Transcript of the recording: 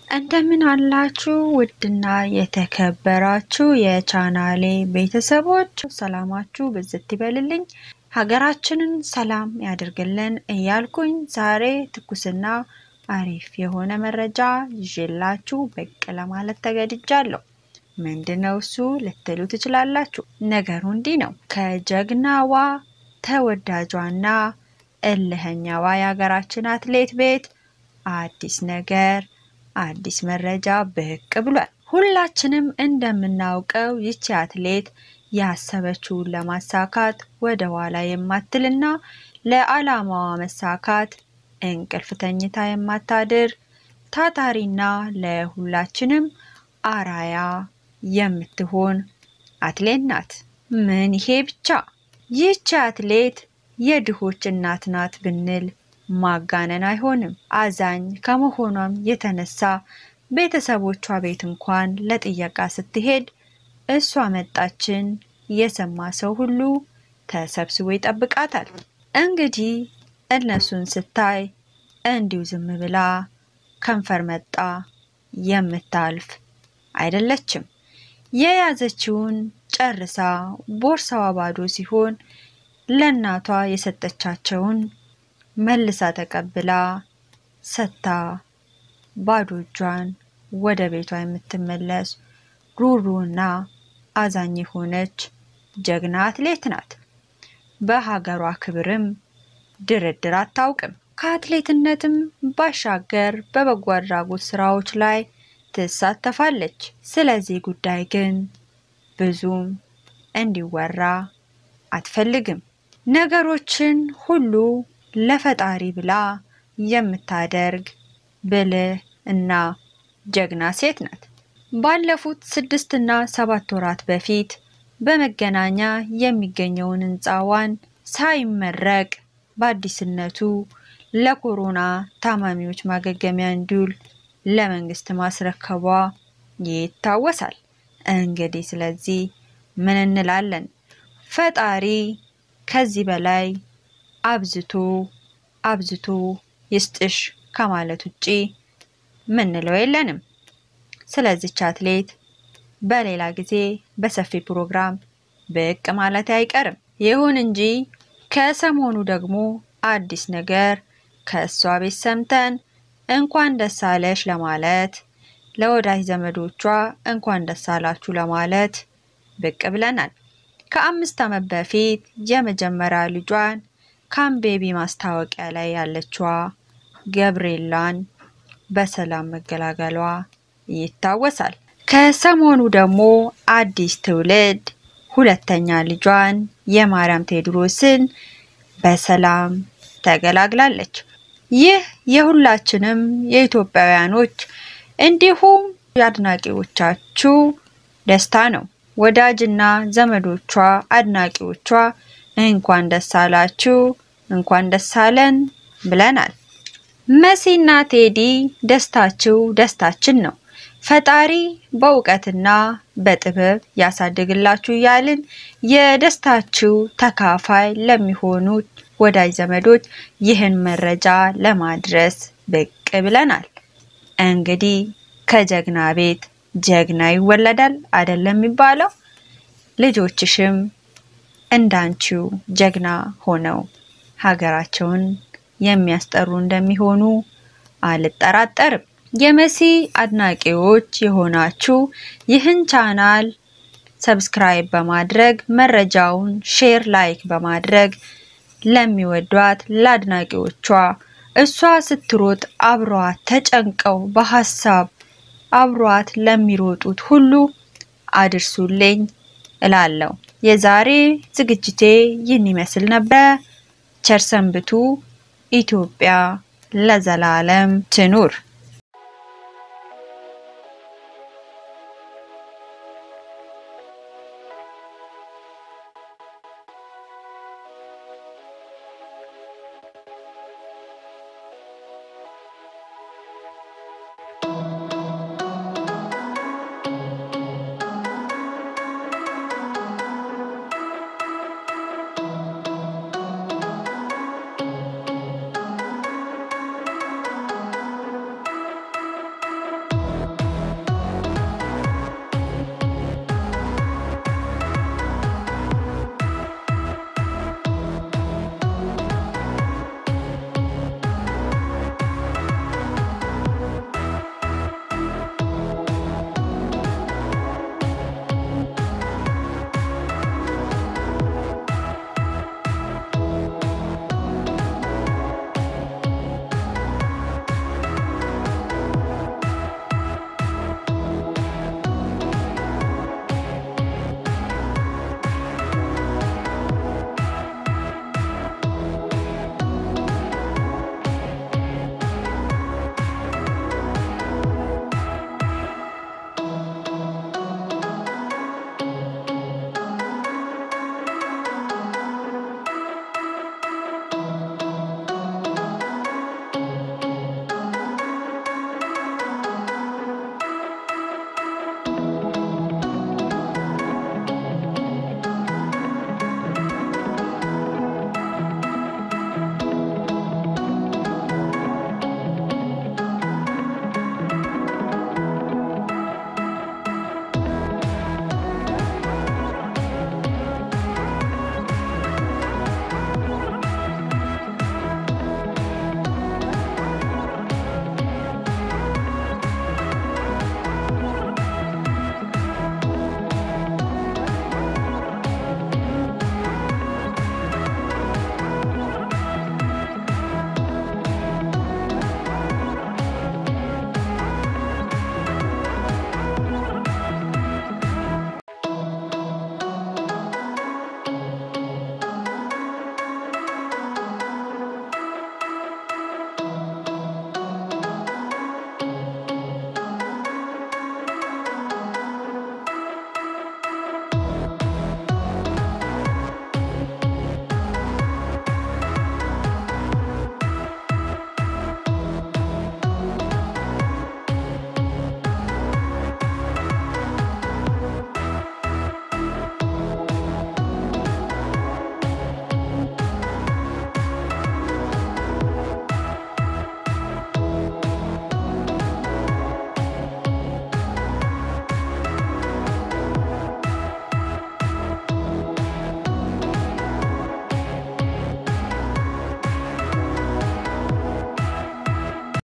እንደምን አላችሁ ውድና የተከበራችሁ የቻናሌ ቤተሰቦች፣ ሰላማችሁ ብዝት ይበልልኝ፣ ሀገራችንን ሰላም ያድርግልን እያልኩኝ ዛሬ ትኩስና አሪፍ የሆነ መረጃ ይዤላችሁ ብቅ ለማለት ተገድጃለሁ። ምንድነው እሱ ልትሉ ትችላላችሁ። ነገሩ እንዲህ ነው። ከጀግናዋ ተወዳጇና እልህኛዋ የሀገራችን አትሌት ቤት አዲስ ነገር አዲስ መረጃ ብቅ ብሏል። ሁላችንም እንደምናውቀው ይቺ አትሌት ያሰበችውን ለማሳካት ወደ ኋላ የማትልና ለዓላማዋ መሳካት እንቅልፍ ተኝታ የማታድር ታታሪና ለሁላችንም አራያ የምትሆን አትሌት ናት። ምን ይሄ ብቻ! ይህች አትሌት የድሆች እናት ናት ብንል ማጋነን አይሆንም። አዛኝ ከመሆኗም የተነሳ ቤተሰቦቿ ቤት እንኳን ለጥየቃ ስትሄድ እሷ መጣችን የሰማ ሰው ሁሉ ተሰብስቦ ይጠብቃታል። እንግዲህ እነሱን ስታይ እንዲሁ ዝም ብላ ከንፈር መጣ የምታልፍ አይደለችም። የያዘችውን ጨርሳ ቦርሳዋ ባዶ ሲሆን ለእናቷ የሰጠቻቸውን መልሳ ተቀብላ ሰታ ባዶ እጇን ወደ ቤቷ የምትመለስ ሩሩና አዛኝ የሆነች ጀግና አትሌት ናት። በሀገሯ ክብርም ድርድር አታውቅም። ከአትሌትነትም ባሻገር በበጎ አድራጎት ስራዎች ላይ ትሳተፋለች። ስለዚህ ጉዳይ ግን ብዙም እንዲወራ አትፈልግም። ነገሮችን ሁሉ ለፈጣሪ ብላ የምታደርግ ብልህ እና ጀግና ሴት ናት። ባለፉት ስድስት እና ሰባት ወራት በፊት በመገናኛ የሚገኘውን ህንፃዋን ሳይመረቅ በአዲስነቱ ለኮሮና ታማሚዎች ማገገሚያ እንዲውል ለመንግስት ማስረከቧ ይታወሳል። እንግዲህ ስለዚህ ምን እንላለን? ፈጣሪ ከዚህ በላይ አብዝቶ አብዝቶ ይስጥሽ ከማለት ውጪ ምንለው የለንም። ስለዚች አትሌት በሌላ ጊዜ በሰፊ ፕሮግራም ብቅ ማለት አይቀርም። ይሁን እንጂ ከሰሞኑ ደግሞ አዲስ ነገር ከእሷ ቤት ሰምተን እንኳን ደስ አለሽ ለማለት ለወዳጅ ዘመዶቿ እንኳን ደስ አላችሁ ለማለት ብቅ ብለናል። ከአምስት ዓመት በፊት የመጀመሪያ ልጇን ካምቤቢ ማስታወቂያ ላይ ያለችዋ ገብርኤላን በሰላም መገላገሏ ይታወሳል። ከሰሞኑ ደግሞ አዲስ ትውልድ ሁለተኛ ልጇን የማርያም ቴዎድሮስን በሰላም ተገላግላለች። ይህ የሁላችንም የኢትዮጵያውያኖች እንዲሁም የአድናቂዎቻችሁ ደስታ ነው። ወዳጅና ዘመዶቿ አድናቂዎቿ እንኳን ደስ አላችሁ፣ እንኳን ደስ አለን ብለናል። መሲና ቴዲ ደስታችሁ ደስታችን ነው። ፈጣሪ በእውቀትና በጥበብ ያሳድግላችሁ እያልን የደስታችሁ ተካፋይ ለሚሆኑት ወዳጅ ዘመዶች ይህን መረጃ ለማድረስ ብቅ ብለናል። እንግዲህ ከጀግና ቤት ጀግና ይወለዳል አይደለም የሚባለው? ልጆችሽም እንዳንቺው ጀግና ሆነው ሀገራቸውን የሚያስጠሩ እንደሚሆኑ አልጠራጠርም። የመሲ አድናቂዎች የሆናችሁ ይህን ቻናል ሰብስክራይብ በማድረግ መረጃውን ሼር፣ ላይክ በማድረግ ለሚወዷት ለአድናቂዎቿ እሷ ስትሮጥ አብሯት ተጨንቀው በሀሳብ አብሯት ለሚሮጡት ሁሉ አድርሱልኝ እላለሁ። የዛሬ ዝግጅቴ ይህን ይመስል ነበረ። ቸር ሰንብቱ። ኢትዮጵያ ለዘላለም ትኑር።